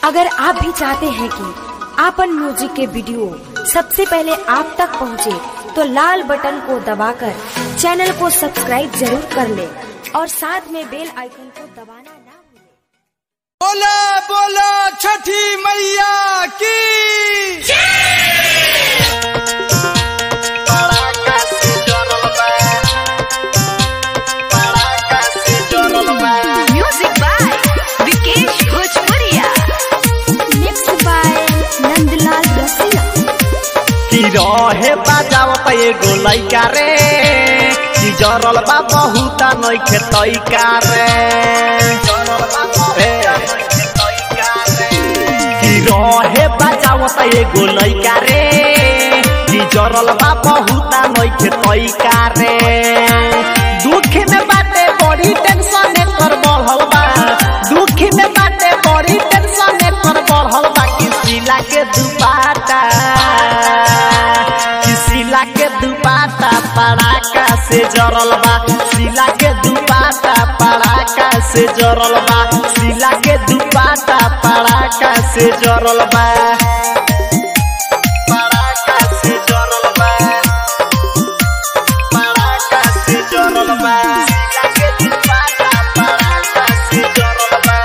अगर आप भी चाहते हैं कि आपन म्यूजिक के वीडियो सबसे पहले आप तक पहुंचे, तो लाल बटन को दबाकर चैनल को सब्सक्राइब जरूर कर ले और साथ में बेल आइकन को दबाना ना भूलें। बोला बोला छठी मैया की Music by Vikesh Bhojpuria. Mixed by Nandlal रसिया की रहे बाजावत एगो लइका रे की जरल बा बहुता नइखे तइका रे की रहे बाजावत एगो लइका रे की जरल बा बहुता नइखे तइका रे दुख में बाटे बड़ी टेंशन कर बढ़ल बा दुख में बाटे बड़ी टेंशन कर बढ़ल बा किसी लागे दुपाटा सिला के दुपाटा पड़ाका से जरल बा सिला के दुपाटा पड़ाका से जरल बा सिला के दुपाटा पड़ाका से जरल बा पड़ाका से जरल बा पड़ाका से जरल बा सिला के दुपाटा पड़ाका से जरल बा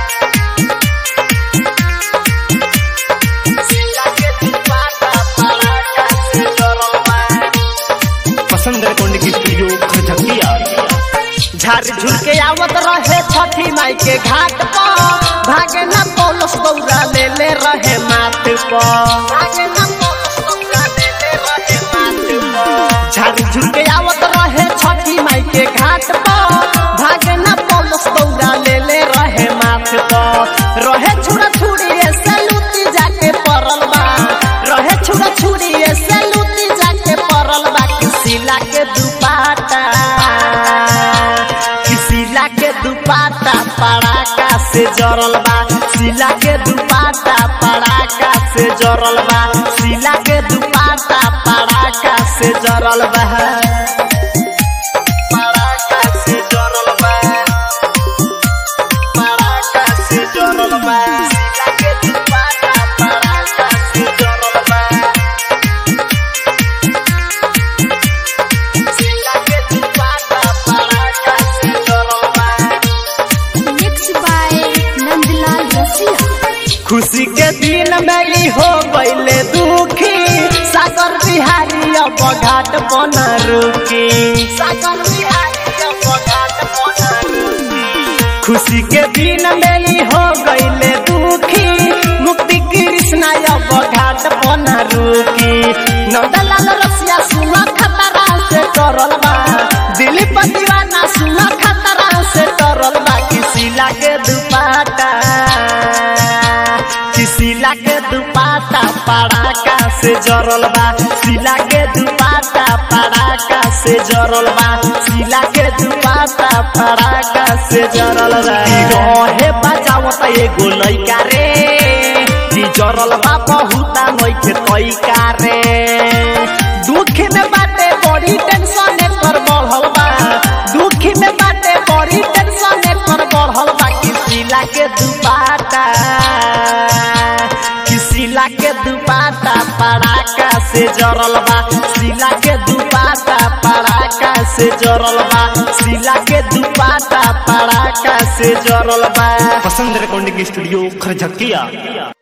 सिला के दुपाटा पड़ाका से जरल बा पसंद रेकॉर्ड की स्टूडियो खजकिया झाड़ झुल के आवत रहे छठी माई के घाट पर भागे न पोलस बौरा ले ले रहे माथ पर भागे न पोलस बौरा ले ले रहे माथ पर झाड़ झुल के आवत रहे छठी माई के घाट पर भागे न पोलस बौरा ले ले रहे माथ पर रहे छुरा छुरी ऐसे लूटी जाके परल बा रहे छुरा छुरी ऐसे लूटी जाके परल बा किसी लाके दुपाटा सिला के दुपाटा पड़ाका से जरल बा सिला के दुपाटा पड़ाका से जरल बा सिला के दुपाटा पड़ाका से जरल बा पड़ाका से जरल बा पड़ाका से जरल बा सिला के दुपाटा पड़ाका से जरल बा सिला के दुपाटा पड़ाका से जरल बा Mixed by नंदलाल रसिया खुशी के दिन में हो गईले दुखी सागर बिहारी अब घाट बना रुकी सागर बिहारी अब घाट बना रुकी खुशी के दिन में हो गईले दुखी मुक्ति कृष्णा अब घाट बना रुकी नंदलाल रसिया सुना खतरा से करल बा दिलीप दीवाना सुना खतरा से करल बा किसी लागे दुपाटा सिला के दुपाटा पड़ाका से जरल बा सिला के दुपाटा पड़ाका से जरल बा सिला के दुपाटा पड़ाका से जरल बा रहे बजावत एगो लइका रे ती जरल बा बहुता नइखे तइका रे दुख में बाटे बड़ी टेंशन कर बढ़ल बा दुख में बाटे बड़ी टेंशन कर बढ़ल बा किसी के दुपाटा सिला के दुपाटा पड़ाका से जरल बा सिला के दुपाटा पड़ाका से जरल बा सिला के दुपाटा पड़ाका से जरल बा पसंद रेकॉर्ड की स्टूडियो खजकिया